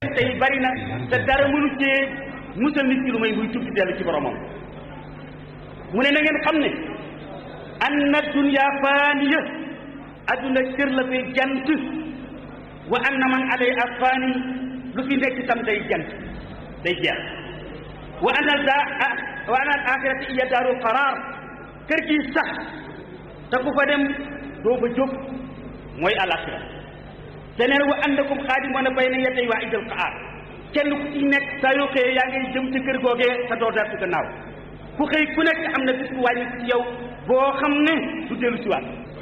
tey bari na te dara mënu cee musal nit ki lu may muy tubbi dellu ci boromam mu ne na ngeen xam ne anna dunya faaniya adduna kër la fay jant wa anna man alayha faani lu fi nekk itam day jant day jeex wa anna da wa anna al axirati iya daarul qaraar kër gi sax te ku fa dem doo fa jóg mooy alaxira te neen wa annakum xaadimoona bayna yaday waa idal qaar kenn ku ci nekk saa yoo xëyee yaa ngay jëm ci kër googee te doo deltu gannaaw ku xëy ku nekk am na bis bu wàññi ci yow boo xam ne du dellu si waat